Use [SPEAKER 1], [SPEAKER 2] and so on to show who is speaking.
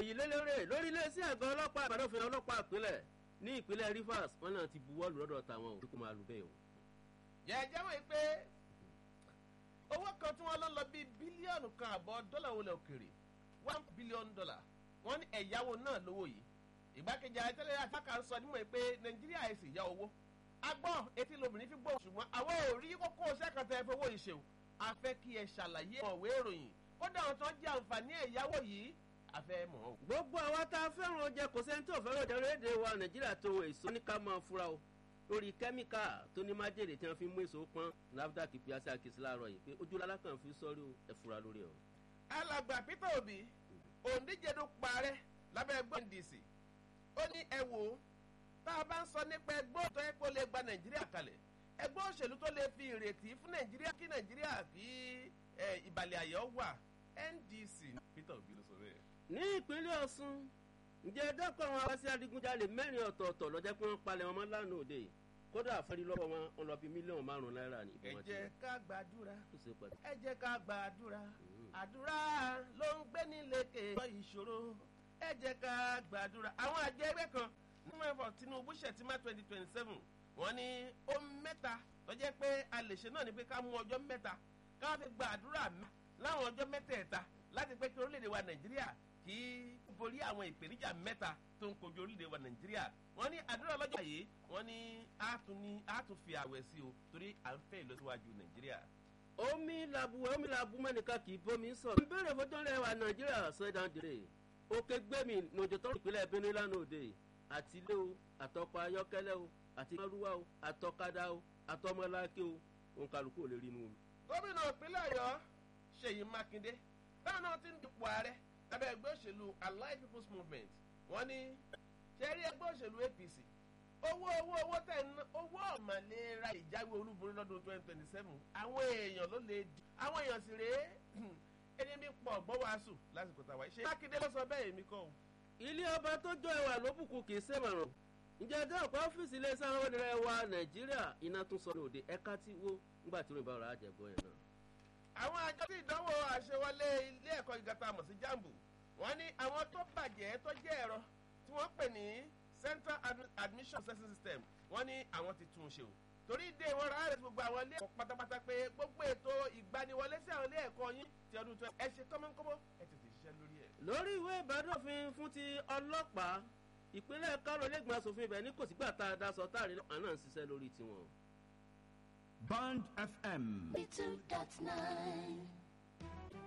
[SPEAKER 1] ìròyìn lélẹ́rẹ́ lórí iléeṣẹ́ àgọ́ ọlọ́pàá àbádọ́fin ọlọ́pàá ìpínlẹ̀ ní ìpínlẹ̀ rivers wọn náà ti buwọ́ lù lọ́dọ̀ tàwọn ò kó máa lù bẹ́ẹ̀ o.
[SPEAKER 2] jẹ́jẹ́ wọ́n pé owó kan tí wọ́n lọ lọ bíi bílíọ̀nù kan àbọ̀ dọ́là wọlé òkèrè one billion dollar wọ́n ní ẹ̀yáwó náà lówó yìí ìgbákejì àìtẹ́lẹ̀ àfáàkà ń sọ nímọ̀ pé nàìjíríà ẹ̀ sì yá owó agbọ́n etí lobìnrin fi gbọ́ ṣùgbọ́n àwọn ò rí kókó sẹ́kàntà ẹ̀ fowó ìṣèwò a fẹ́ kí ẹ ṣàlàyé ọ̀wé ìròyìn kódà àwọn tó ń jẹ àǹfààní ẹ̀yáwó yìí a fẹ́ mọ̀ ọ́.
[SPEAKER 1] gbogbo àwa tá a fẹ́ràn oúnjẹ kò sẹ́ni tó fẹ́ràn oúnjẹ léde wa nàìjíríà tó èso ní ká máa fura o lórí kẹ́míkà tó ní májèlé tí wọ́n fi mú èso pọ́n nafdac piasi akisi láàárọ̀ yìí pé ojú lálákàn fi sọ́rí o ẹ fura lórí o.
[SPEAKER 2] alàgbà peter obi òǹdíje ló parẹ́ lábẹ́ ẹgbẹ́ ndc ó ní ẹ wò ó tá a bá ń sọ nípa ẹgbẹ́ òtọ́ ẹ kó lè gba nàìjíríà kalẹ̀ ẹgbẹ́ òṣèlú tó lè fi ìrètí fún nàìjíríà kí nàìjíríà kí ìbàlẹ̀ àyọ̀ wà ndc peter obi ló sọ bẹ́ẹ̀.
[SPEAKER 1] ní ìpínlẹ̀ ọ̀sùn ǹjẹ́ dọ́kọ̀ àwọn awásí adigunjalè mẹ́rin ọ̀tọ̀ọ̀tọ̀ lọ́jọ́ pé wọ́n palẹ̀ wọn mọ́ lánàá òde kódà àfẹ́rí lọ́wọ́ wọn wọn lọ bí mílíọ̀nù márùn-ún náírà ní
[SPEAKER 2] ẹ
[SPEAKER 1] ìbọn
[SPEAKER 2] jẹ́ ká gbàdúrà
[SPEAKER 1] tó ṣe pẹ̀lú.
[SPEAKER 2] ẹ jẹ́ ká gbàdúrà àdúrà ló ń gbé nílékè ìṣòro ẹ jẹ́ ká gbàdúrà àwọn àjẹ ẹgbẹ́ kan nínú ẹ̀fọ́ tinubu ṣètìmá twenty twenty seven wọ́n ní ó mẹ́ta tó jẹ́ pé a lè ṣe náà ni pé ká mú ọjọ́ mẹ́ta ká fi gbàdúrà láwọn ọjọ́ mẹ́tẹ̀ẹ̀ta láti pé kí orílẹ̀-èdè wa nàìjíríà kí borí àwọn ìpèníjà mẹ́ta tó ń kojú orílẹ̀-èdè wa nàìjíríà wọ́n ní àdúrà lọ́jọ́ yìí wọ́n ní àtún ní àtún fi àwẹ̀ sí o torí à ń fẹ́ ìlọsíwájú nàìjíríà.
[SPEAKER 1] omi làbù omi làbù mẹ́nìkan kì í bómi sọ̀rọ̀. ìbéèrè fọjọ́ rẹ̀ wà nàìjíríà sẹ́dán dèrè òkè gbẹ̀mí lòjòtọ́ ìpínlẹ̀ benue lánàá òde àti ilé o àtọkọ̀ ayọ́kẹ́lẹ́ o àti márúwá o àtọkadà o àtọmọláké o òun kálukú ò lè rí inú omi.
[SPEAKER 2] gómìnà ìpínlẹ̀ ọ̀yọ́ ṣèyí mákindé táwọn náà ti ń dupò ààrẹ lábẹ́ ẹgbẹ́ òṣèlú allied people's movement wọ́n ní ṣẹ́rí ẹgbẹ́ òṣèlú apc owó owó owó tẹ̀ ń ná owó ọ̀màlera ìjáwé olúborí lọ́dún twenty twenty seven àwọn èèyàn ló lè di àwọn èèyàn sì rèé ẹni bí pọ̀ gbọ́ wàásù lásìkò tàwa ṣe mákindé ló sọ bẹ́ẹ̀ èmi kọ́ o.
[SPEAKER 1] ilé ọba tó jọ ẹwà lóbùkún kì í sèmọ̀ràn ǹjẹ́ ẹjọ́ ọ̀pọ̀ ọ́fíìsì iléeṣẹ́ àwọn ènìyàn wa nàìjíríà iná tún sọ lóde ẹ̀ka tí wó ńgbà tí òyìnbá ọ̀rọ̀ àjẹgbọ́ yẹn náà.
[SPEAKER 2] àwọn àjọ tí ìdánwò àṣewọlé ilé ẹ̀kọ́ gíga tá a mọ̀ sí jambu wọ́n ní àwọn tó bàjẹ́ tó jẹ́ ẹ̀rọ tí wọ́n pè ní central Admi- admission assessment system wọ́n ní àwọn ti tún un ṣe o torí dé wọn rárá rẹ̀ gbogbo àwọn ilé ẹ̀kọ́ pátápátá pé gbogbo ètò ìgbaniwọlé sí àwọn ilé ẹ̀kọ́ yín ti ọdún tó ẹ ṣe kọ́mọ́kọ́mọ́ ẹ tètè ṣiṣẹ́ lórí ẹ̀.
[SPEAKER 1] lórí ìwé ìbádọ́fin fún ti ọlọ́pàá ìpínlẹ̀ kárò lẹ́gbọ̀n asòfin ibẹ̀ ní kò sígbà tá a daṣọ táàrí lọ́pàá náà ń ṣiṣẹ́ lórí tiwọn.
[SPEAKER 3] Band FM.
[SPEAKER 4] Two dot nine.